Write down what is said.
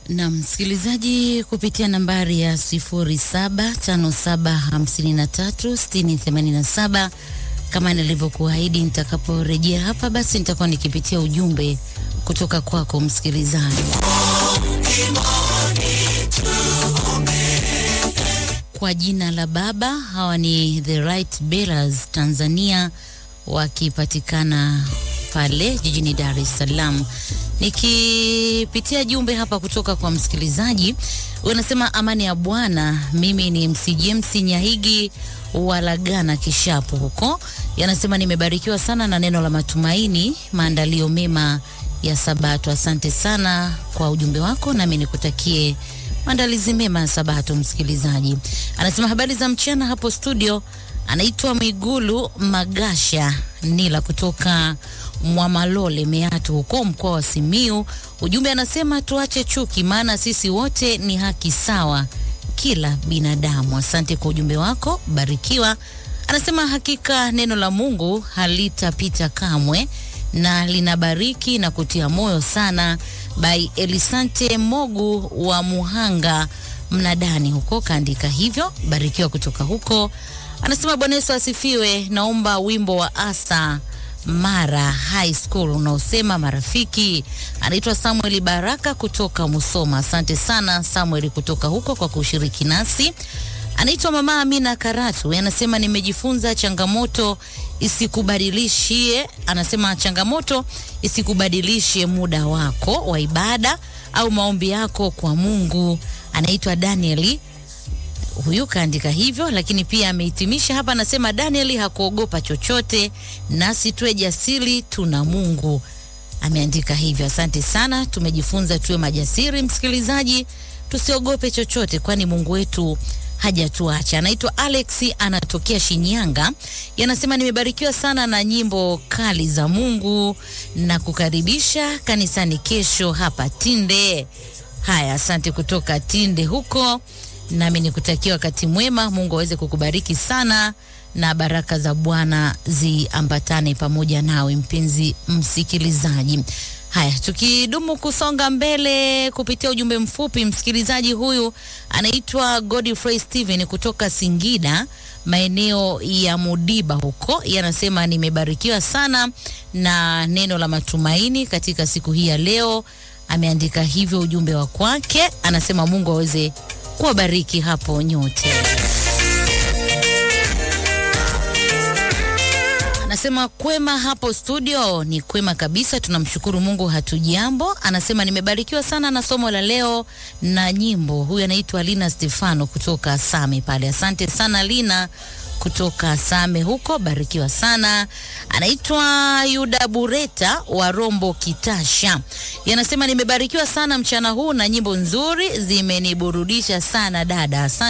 Na msikilizaji kupitia nambari ya 0757536087 kama nilivyokuahidi, nitakaporejea hapa basi nitakuwa nikipitia ujumbe kutoka kwako msikilizaji. Kwa jina la Baba, hawa ni The Right Bearers Tanzania wakipatikana pale jijini Dar es Salaam. Nikipitia jumbe hapa kutoka kwa msikilizaji, unasema amani ya Bwana. Mimi ni MC James Nyahigi Walagana Kishapu huko, yanasema nimebarikiwa sana na neno la matumaini, maandalio mema ya Sabato. Asante sana kwa ujumbe wako, nami nikutakie maandalizi mema ya Sabato. Msikilizaji anasema habari za mchana hapo studio. Anaitwa Mwigulu Magasha Nila kutoka Mwamalole Meatu huko mkoa wa Simiu. Ujumbe anasema tuache chuki, maana sisi wote ni haki sawa kila binadamu. Asante kwa ujumbe wako, barikiwa. Anasema hakika neno la Mungu halitapita kamwe na linabariki na kutia moyo sana. By Elisante Mogu wa Muhanga Mnadani huko kaandika hivyo, barikiwa kutoka huko. Anasema Bwana Yesu asifiwe. Naomba wimbo wa Asa Mara High School unaosema marafiki. Anaitwa Samuel Baraka kutoka Musoma. Asante sana Samuel kutoka huko kwa kushiriki nasi. Anaitwa Mama Amina Karatu, anasema nimejifunza changamoto isikubadilishie, anasema changamoto isikubadilishe muda wako wa ibada au maombi yako kwa Mungu. Anaitwa Danieli huyu kaandika hivyo, lakini pia amehitimisha hapa, anasema Danieli hakuogopa chochote, nasi tuwe jasiri, tuna Mungu. Ameandika hivyo. Asante sana, tumejifunza tuwe majasiri, msikilizaji, tusiogope chochote, kwani Mungu wetu hajatuacha. Anaitwa Alex, anatokea Shinyanga, yanasema nimebarikiwa sana na nyimbo kali za Mungu na kukaribisha kanisani kesho hapa Tinde. Haya, asante kutoka Tinde huko nami nikutakia wakati mwema. Mungu aweze kukubariki sana na baraka za Bwana ziambatane pamoja nawe mpenzi msikilizaji. Haya, tukidumu kusonga mbele kupitia ujumbe mfupi, msikilizaji huyu anaitwa Godfrey Steven kutoka Singida maeneo ya Mudiba huko, yanasema nimebarikiwa sana na neno la matumaini katika siku hii ya leo. Ameandika hivyo ujumbe wa kwake, anasema Mungu aweze kuwabariki hapo nyote. Anasema kwema hapo studio, ni kwema kabisa, tunamshukuru Mungu, hatujambo. Anasema nimebarikiwa sana na somo la leo na nyimbo. Huyu anaitwa Lina Stefano kutoka Same pale. Asante sana Lina kutoka Same huko, barikiwa sana. Anaitwa Yuda Bureta wa Rombo Kitasha, yanasema nimebarikiwa sana mchana huu na nyimbo nzuri zimeniburudisha sana dada. Asante.